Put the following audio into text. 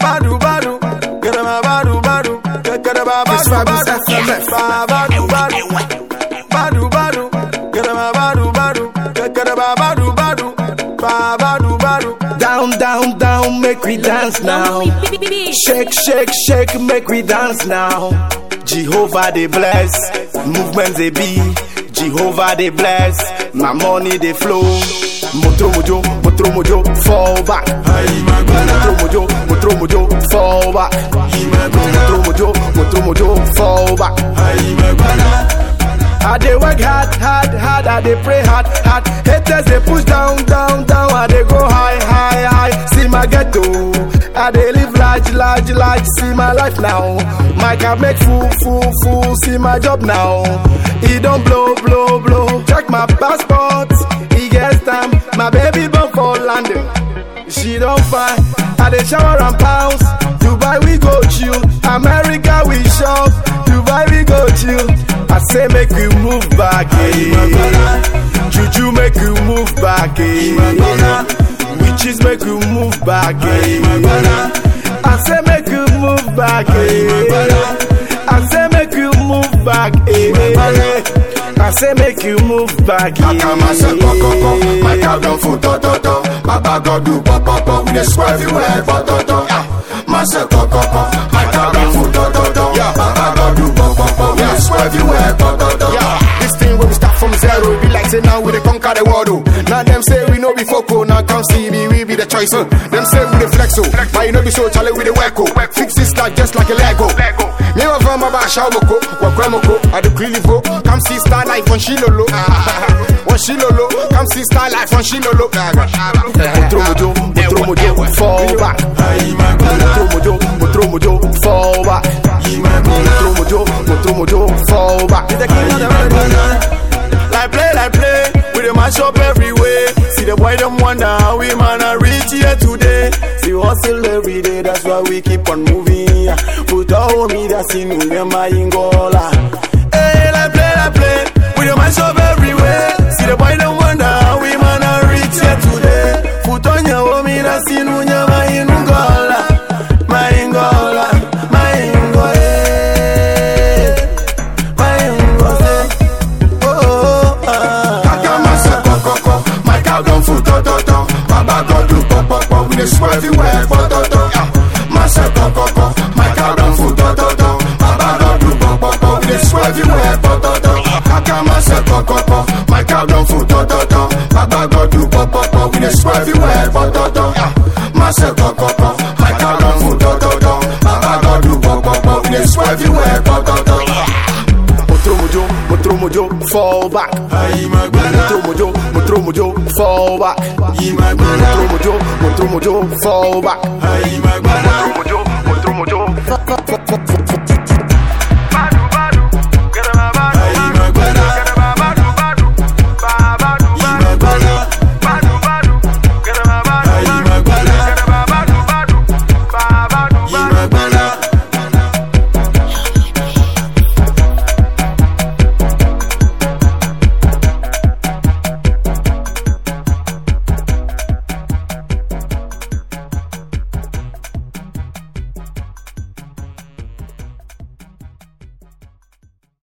badu badu, get my badu badu, get get my This badu vibe is badu, FMF. badu badu, badu badu, get my badu badu, get get my badu badu, badu badu. Down, down, down, make we dance now. Shake, shake, shake, make we dance now. Jehovah they bless, movement they be. Jehovah they bless, my money they flow. Motro mojo, motro mojo, fall back. Motro mojo, motro mojo, fall back. Motro mojo, motro mojo, fall back. I dey work hard, hard, hard. I dey pray hard, hard. Haters they push down, down, down. I dey go high, high, high. See my ghetto. I dey live large, large, large. See my life now. My car make full, full, full. See my job now. He don't blow, blow, blow. Check my passport. He gets time. My baby born for London. She don't find. I dey shower and pounds. Dubai we go chill. America we shop. Dubai we go chill. I say make you move back, eh. Juju make you move back, eh. Witches make you move back, eh. I say make you move back, eh. I say make you move back, eh. I say make you move back, eh. Akamase kokoko, my cow don full tototo. Baba God do popopo, we dey swear everywhere pototo. Mase kokoko, my cow don full tototo. Baba God do popopo, we dey swear everywhere pototo. This thing when we start from zero, it be like say now we dey conquer the world. Oh. Now them say we no be foco, now come see me, we be the choice. Oh. Them say we the flex, oh. but you know be so chale we the work. Oh. Fix this like just like a Lego. Me wa from about Shawoko, wa Kwemoko, I do clearly vote. Come see star life on Shilolo. On Shilolo, come see star life on Shilolo. Motro mojo, motro mojo, fall back. Motro mojo, motro mojo, fall back. Motro mojo, motro mojo, fall back. The king of the world. Like play, like play, we dey mash up everywhere. See the boy them wonder how we man are reach here today. See hustle every day, that's why we keep on moving. Put our homie that's in Unyama Ingola. Hey, like play, like play, we dey mash up everywhere. See the boy them wonder how we man are reach here today. Put on your homie that's in Unyama Ingola. My Ingola, my Ingola. My Ingola. Oh, oh, ah. Akamase kokoko, my cow don full tototo. Baba God do popopo, we dey swear everywhere pototo. Mase kokoko, my cow don full tototo. Baba God do popopo, we dey swear everywhere pototo. Akamase kokoko, my cow don full tototo. Baba God do popopo, we dey swear everywhere pototo. Mase kokoko, my cow don full tototo. Baba God do popopo, we dey swear everywhere pototo. Motro mojo, motro mojo, fall back. Motro mojo, motro mojo, fall back. Motro mojo, motro mojo, fall back. Motro mojo, motro mojo,